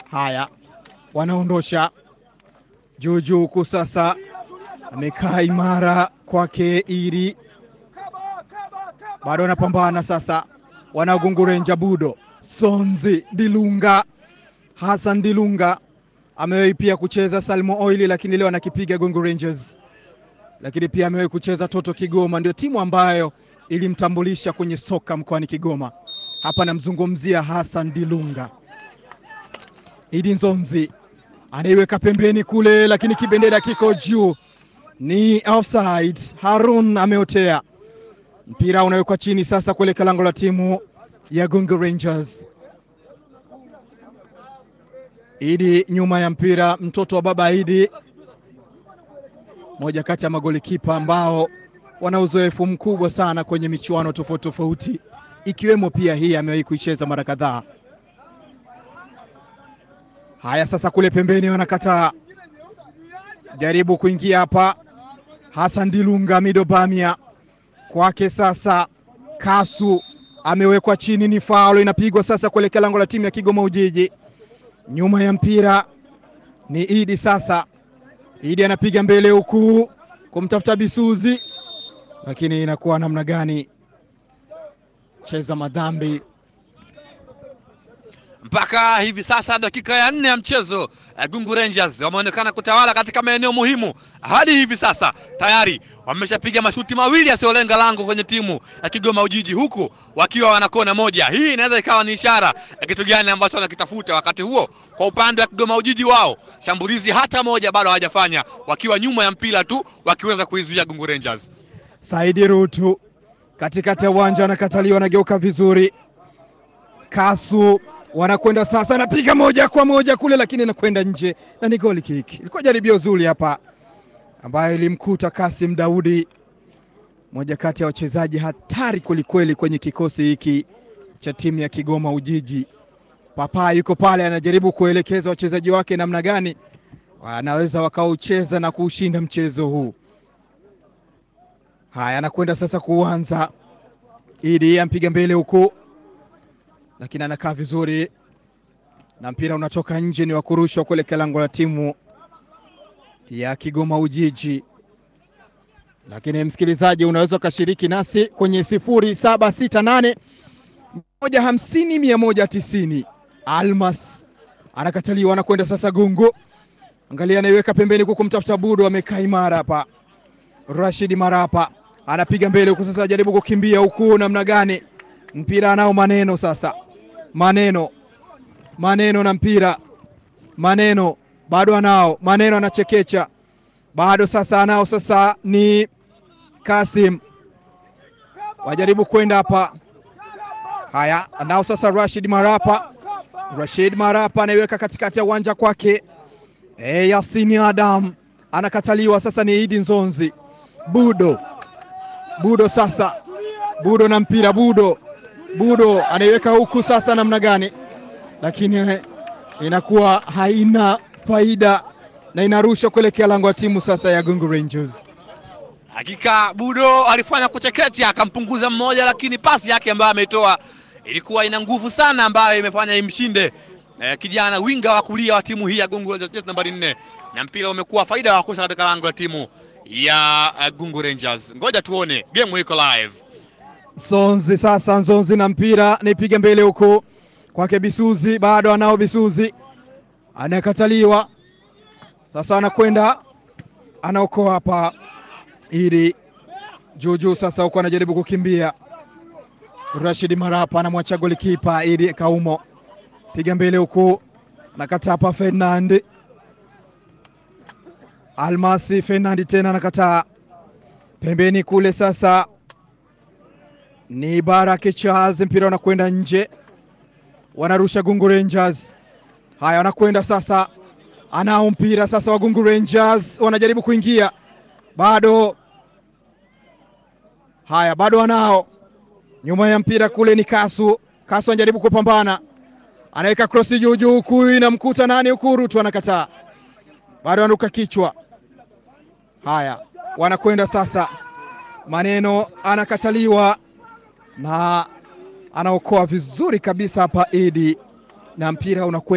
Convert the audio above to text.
Haya, wanaondosha Juju huku sasa amekaa imara kwake Iri, bado wanapambana sasa, wanagungurenja Budo Sonzi Dilunga Hassan Dilunga amewahi pia kucheza Salmo Oili, lakini leo anakipiga Gongo Rangers, lakini pia amewahi kucheza Toto Kigoma, ndio timu ambayo ilimtambulisha kwenye soka mkoani Kigoma. Hapa namzungumzia Hassan Dilunga. Idi Nzonzi anaiweka pembeni kule, lakini kibendera kiko juu, ni offside. Harun ameotea, mpira unawekwa chini sasa kuelekea lango la timu ya Gongo Rangers. Idi nyuma ya mpira, mtoto wa baba Idi, moja kati ya magolikipa ambao wana uzoefu mkubwa sana kwenye michuano tofauti tofauti, ikiwemo pia hii amewahi kuicheza mara kadhaa. Haya, sasa kule pembeni wanakataa, jaribu kuingia hapa. Hassan Dilunga Mido Bamia kwake sasa, Kasu amewekwa chini, ni faulo inapigwa sasa kuelekea lango la timu ya Kigoma Ujiji. Nyuma ya mpira ni Idi sasa, Idi anapiga mbele huku kumtafuta Bisuzi, lakini inakuwa namna gani? Cheza madhambi mpaka hivi sasa dakika ya nne ya mchezo Gungu Rangers wameonekana kutawala katika maeneo muhimu. Hadi hivi sasa tayari wameshapiga mashuti mawili yasiyolenga lango kwenye timu ya Kigoma Ujiji, huku wakiwa wana kona moja. Hii inaweza ikawa ni ishara ya kitu gani ambacho wanakitafuta. Wakati huo kwa upande wa Kigoma Ujiji, wao shambulizi hata moja bado hawajafanya, wakiwa nyuma ya mpira tu wakiweza kuizuia Gungu Rangers. Saidi Rutu katikati ya uwanja anakataliwa, anageuka vizuri. Kasu wanakwenda sasa, anapiga moja kwa moja kule, lakini anakwenda nje na ni goli kick. Ilikuwa jaribio zuri hapa ambayo ilimkuta Kasim Daudi, moja kati ya wachezaji hatari kwelikweli kwenye kikosi hiki cha timu ya Kigoma Ujiji. Papa yuko pale anajaribu kuelekeza wachezaji wake namna gani wanaweza wakaucheza na kuushinda mchezo huu. Haya, anakwenda sasa kuanza Idi ampiga mbele huku, lakini anakaa vizuri na mpira unatoka nje, ni wa kurushwa kuelekea lango la timu ya Kigoma Ujiji. Lakini msikilizaji, unaweza ukashiriki nasi kwenye sifuri saba sita nane moja hamsini mia moja tisini. Almas anakataliwa, anakwenda sasa Gungu, angalia, anaiweka pembeni huku kumtafuta Budo, amekaa imara hapa. Rashid Marapa anapiga mbele huku sasa, ajaribu kukimbia huku, namna gani? Mpira anao Maneno sasa, Maneno Maneno na mpira, Maneno bado anao, Maneno anachekecha bado, sasa anao, sasa ni Kasim, wajaribu kwenda hapa. Haya, anao sasa Rashid Marapa, Rashid Marapa anaiweka katikati ya uwanja kwake. E, Yasini Adam anakataliwa, sasa ni Idi Nzonzi, Budo Budo sasa, Budo na mpira, Budo Budo anaiweka huku sasa, namna gani? Lakini inakuwa haina faida na inarusha kuelekea lango la timu sasa ya Gungu Rangers. Hakika Budo alifanya kuchekecha akampunguza mmoja, lakini pasi yake ambayo ameitoa ilikuwa ina nguvu sana, ambayo imefanya imshinde eh, kijana winga wa kulia wa timu hii ya Gungu Rangers nambari nne, na mpira umekuwa faida wa kosa katika lango la timu ya uh, Gungu Rangers. Ngoja tuone game iko live. Sonzi sasa, Nzonzi na mpira nipiga mbele huko kwake Bisuzi, bado anao Bisuzi, anakataliwa sasa, anakwenda anaokoa hapa ili juujuu sasa, huko anajaribu kukimbia. Rashid Marapa anamwacha golikipa ili Kaumo, piga mbele huku, anakataa hapa Fernand Almasi Fernandi tena anakataa pembeni kule. Sasa ni Baraka Charles, mpira unakwenda nje, wanarusha Gungu Rangers. Haya, wanakwenda sasa, anao mpira sasa wa Gungu Rangers, wanajaribu kuingia bado. Haya, bado wanao nyuma ya mpira kule, ni Kasu. Kasu anajaribu kupambana, anaweka krosi juu juu, huku inamkuta nani huku, Rutu anakataa, bado anaruka kichwa Haya, wanakwenda sasa, Maneno anakataliwa na anaokoa vizuri kabisa hapa Idi, na mpira unakwenda